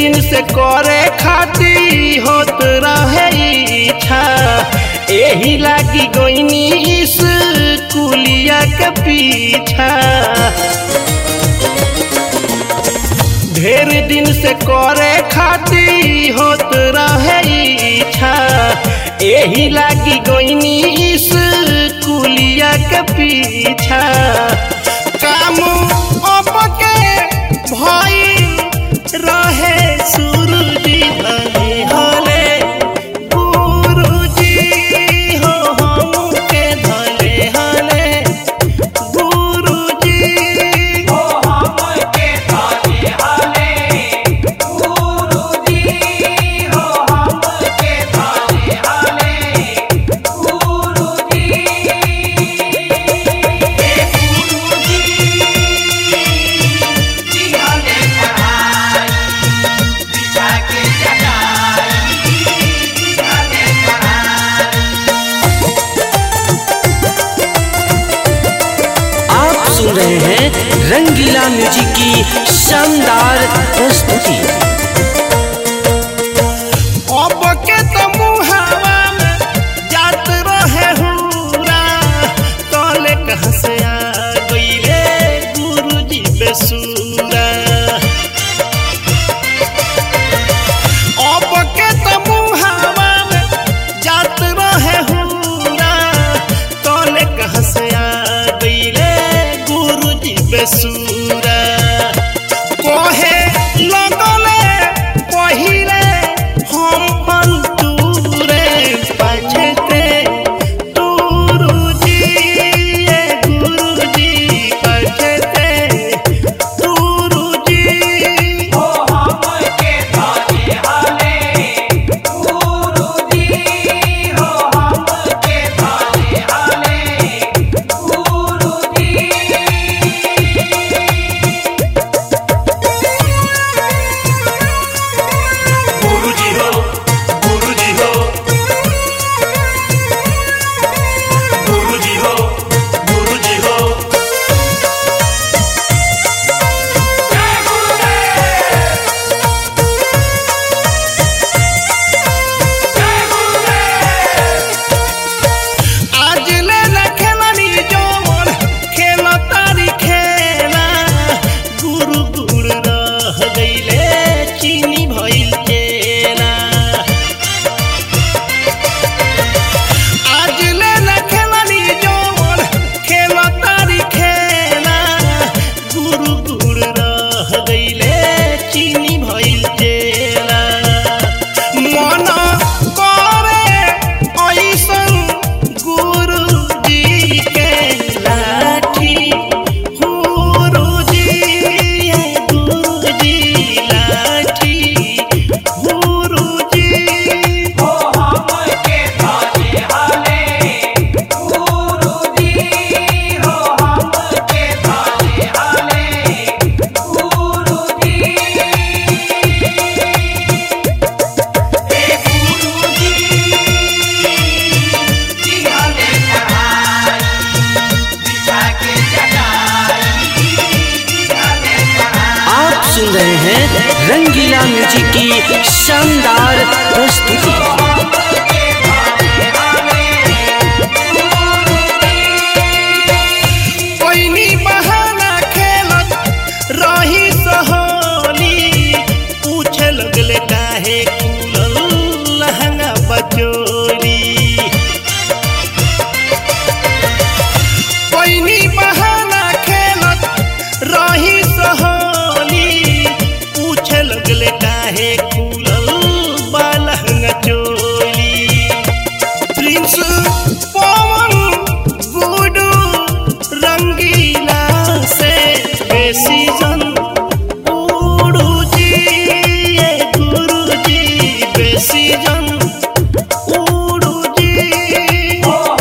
दिन से करे खाती होत रहे इच्छा एही लागी गोइनी स्कूलिया के पीछा ढेर दिन से करे खाती होत रहे इच्छा एही लागी गोइनी स्कूलिया के पीछा काम अब के भइल रहे सुरुजी धने हले गुरुजी हो हमके धने हले गुरुजी आप सुन रहे हैं रंगीला म्यूजिक की शानदार प्रस्तुति अब के तो मुहावा में जात रहे हुरा तले कहाँ से आ गईले गुरुजी बेसुरा अब के तो मुहावा में जात रहे हुरा तले कहाँ से आ गईले गुरुजी बेसुरा कोहे लगले पहिले हम पंतुरे पछते तुरुजी ये गुरुजी पछते तुरुजी गुरुजी हो गुरुजी हो गुरुजी हो गुरुजी हो आज ले न खेलनी जोर खेल तारी खेला गुरु गुड़ रह गईले चीनी भइल केला आज ले न खेलनी जोर खेल तारी खेला गुरु गुड़ रह गईले चीनी भइल केला मन करे ऐसन गुरुजी के लाठी गुरुजी ये गुरुजी लाठी गुरुजी आप सुन रहे हैं रंगीला म्यूजिक की शानदार प्रस्तुति कोइनी बहाना खेलत रही सहोली पूछे लगले काहे कुलल लहंगा बचोली कोइनी बहाना खेलत रही सहोली पूछे लगले काहे कुलल बा लहंगा चोली प्रिंस पवन गुडू रंगीला से बेसी जन उड़ू जी ये गुरु जी बेसी जन उड़ू जी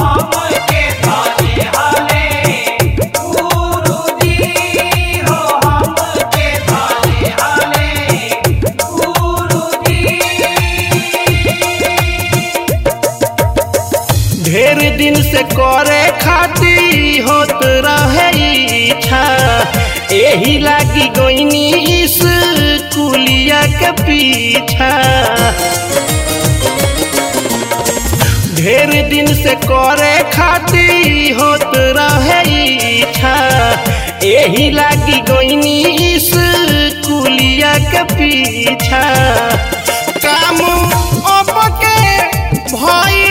ढेर दिन से करे खाती होत रहे इच्छा एही लागी गोइनी इस कुलिया के पीछा ढेर दिन से करे खाती होत रहे इच्छा एही लागी गोइनी इस कुलिया के पीछा काम अब के भई